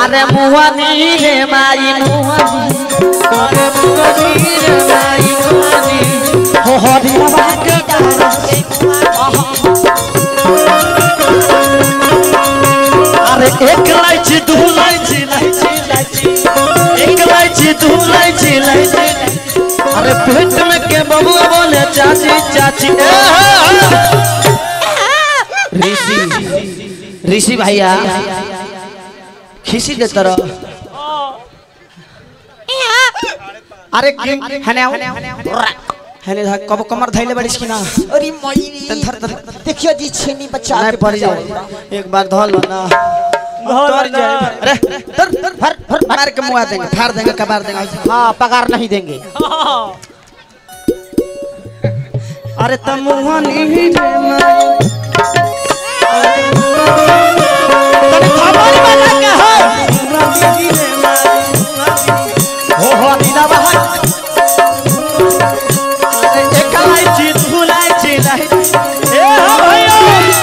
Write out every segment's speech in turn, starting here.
अरे मुहनी रे माई मुहनी अरे मुहनी रे माई मुहनी हो हरिया के अरे एक लाइची दू लाइची लाइची लाइची एक लाइची दू लाइची लाइची अरे पेट में के बबुआ बोले चाची चाची ए, ऋषि ऋषि भैया खिसी दे तरह अरे कि- हने आओ हने धा- कब कमर धैले बड़िस की ना अरे मयूरी तन धर धर देखियो जी छेनी बच्चा नहीं के पड़ बचाओ। जाए एक बार धो लो ना तर जाए अरे तर तर फर फर मार के मुआ देंगे फाड़ देंगे कबार देंगे हाँ पगार नहीं देंगे अरे तमुआ नहीं रे माई तने खबर बना के हो हो हो दीदा बहा अरे एक लाइची दू लाइची लाइची ए हो भैया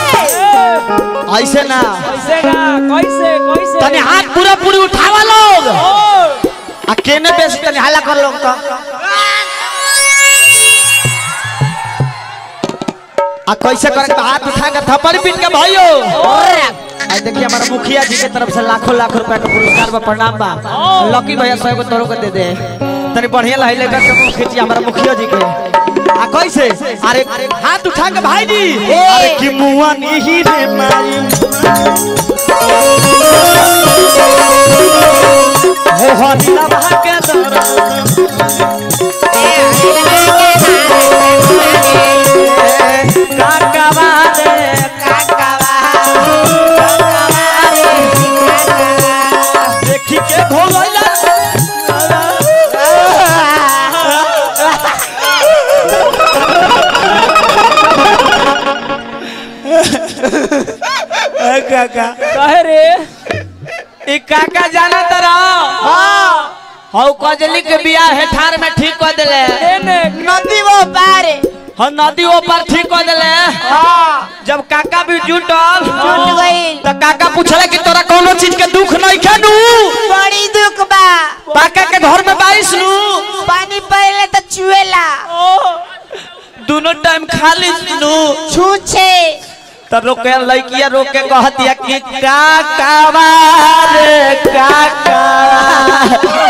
ऐसे ना कैसे गा कैसे कैसे तने हाथ पूरा पूरी उठावा लोग आ केने बेस तने हाला कर लोग तो आ कैसे करे के हाथ उठा के थप्पड़ पीट के भाइयो आज देखिए हमारा मुखिया जी के तरफ से लाखों लाख रुपए का पुरस्कार बा प्रणाम बा लकी भैया सौ को तोरो के दे दे तनी बढ़िया लाई लेकर के मुख खींची हमारा मुखिया जी के आ कैसे अरे हाथ उठा के भाई जी अरे कि मुआ नहीं रे माई हो हो नीला बहा के दर काकावा रे काकावा देखी के भोलैला काका कहे रे ई काका जाना तरा हौ कजली के बियाह है ठार में ठीक कर देले एने नदी वो पारे हाँ नदी ऊपर ठीक कर देले जब काका भी जुटल जुट गई तो काका पूछले कि तोरा कोनो चीज के दुख नहीं खेनू बड़ी दुख बा काका के घर में बारिश नू पानी पहले तो चुएला दोनों टाइम खाली नू छूछे तो रोके लड़किया रोक के कहतिया कि काकावा रे काकावा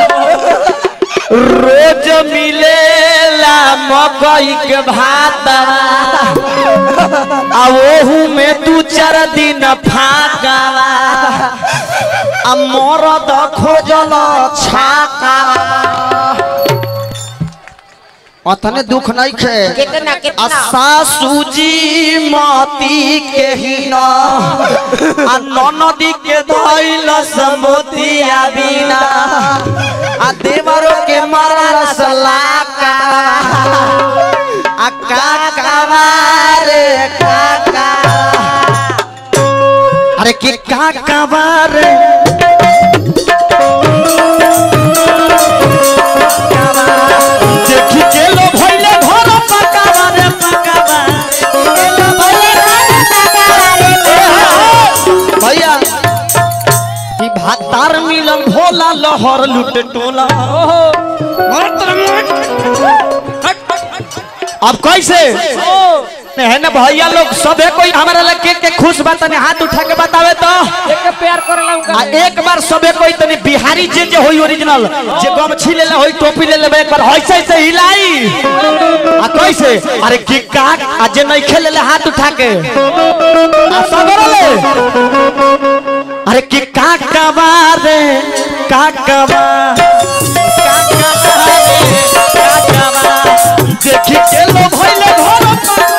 रोज मिलेला मकई के भातवा आ ओहू में दू चार दिन फाकावा आ मरद खोजल छाकावा अतने दुख नहीं खे कितना कितना सासू जी माती के ही न आ ननदी के धइल समोतिया बिना आ देवरो के मरल सलाका आ काका रे काका अरे के काका रे देखी के लो भइले घर पकावा रे पकावा भैया ई भातार मिलन भोला लहर लुट टोला अब कैसे है ना भैया लोग सबे कोई हमारा लगे के खुश बा तने हाथ उठा के बतावे तो एक प्यार करेला उनका आ एक बार सबे कोई तनी बिहारी जे जे होई ओरिजिनल जे गमछी ले ले होई टोपी ले लेबे एक बार ऐसे ऐसे हिलाई आ कैसे अरे कि का आ जे नहीं खेले ले हाथ उठा के आ सगरो ले अरे कि का कबा रे का कबा का कबा रे का कबा देखी के लो भइले घर